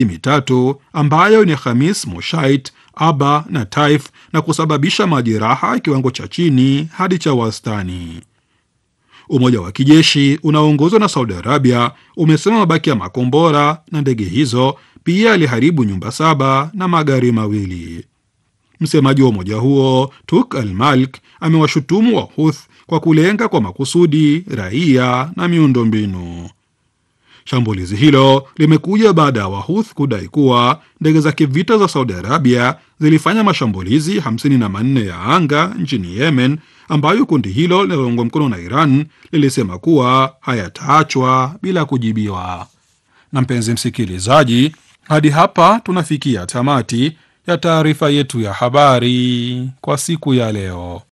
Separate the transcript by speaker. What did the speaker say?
Speaker 1: mitatu ambayo ni Khamis Moshait, Aba na Taif na kusababisha majeraha kiwango cha chini hadi cha wastani. Umoja wa kijeshi unaoongozwa na Saudi Arabia umesema mabaki ya makombora na ndege hizo pia aliharibu nyumba saba na magari mawili. Msemaji wa umoja huo Tuk Al Malik amewashutumu Wahuth kwa kulenga kwa makusudi raia na miundombinu. Shambulizi hilo limekuja baada ya Wahuth kudai kuwa ndege za kivita za Saudi Arabia zilifanya mashambulizi 54 ya anga nchini Yemen, ambayo kundi hilo linaloungwa mkono na Iran lilisema kuwa hayataachwa bila kujibiwa. Na mpenzi msikilizaji, hadi hapa tunafikia tamati ya taarifa yetu ya habari kwa siku ya leo.